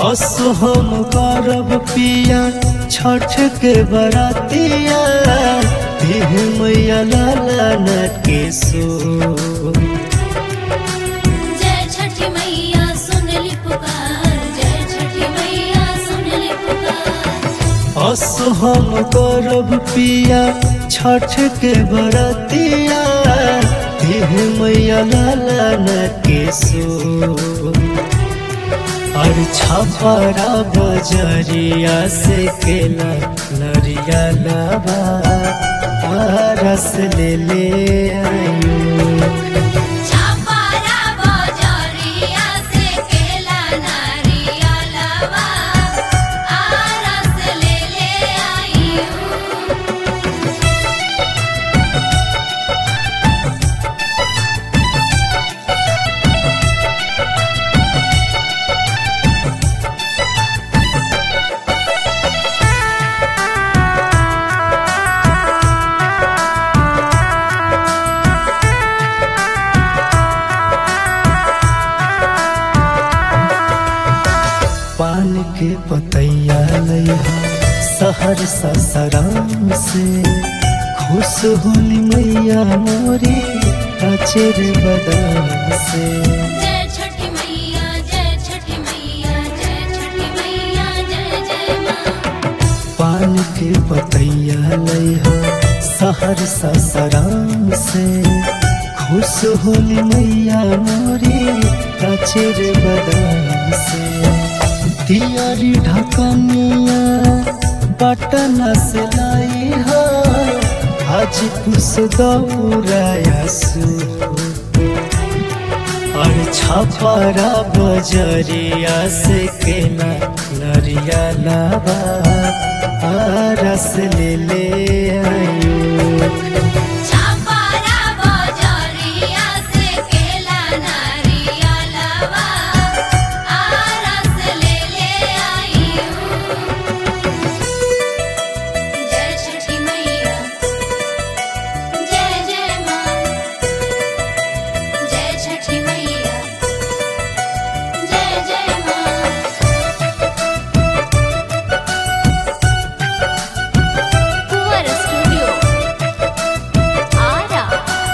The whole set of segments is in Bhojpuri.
असो हम करब पिया छठ के बरातिया देह मैया लाला न के सो जय छठी मैया सुन ली पुकार जय छठी मैया सुन ली पुकार असो हम करब पिया छठ के बरातिया देह मैया लाला न के सो और छपरा बजरिया से केला लरिया लाबा रस ले ले आयु छापारा बजरिया से केला नारियलवा आरस ले ले आई हूँ पान के पतैया लैहा सहर ससराम से खुश होली मैया मोरी कचेर बदाम से जय छठी मैया जय छठी मैया जय छठी मैया जय जय माँ पान के पतैया लैहा सहर ससराम से खुश होली मैया मोरी कचेर बदाम से दियारी ढकनिया पटना से लाई हा आज खुश दौराया सू और छपरा बजरिया से केला लरिया लाबा रस ले ले आयु छापारा बजरिया से केला नारियलवा आरस ले ले आई हूँ जय छठी मैया जय जय माँ जय छठी मैया जय जय माँ कुंवर स्टूडियो आरा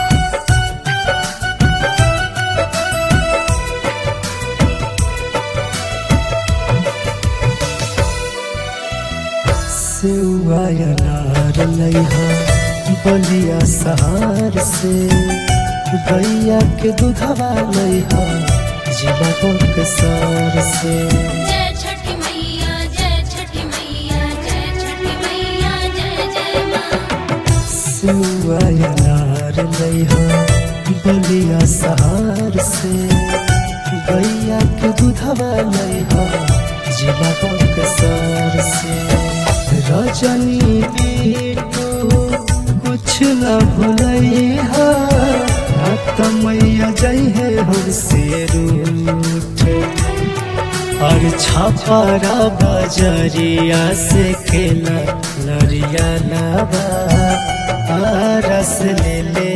सेवाया नार लैहा बलिया सहार से गैया के दूधवा लैहा जिला बक्सर से जय छठी मैया जय छठी मैया जय छठी मैया जय जय माँ सेवाया नार लैहा बलिया सहार से गैया के दूधवा लैहा जिला बक्सर से रजनी बेटो कुछ न भूलैहा मैया जय है हर से रूठ और छपरा बजरिया से केला लरिया लाबा रस ले ले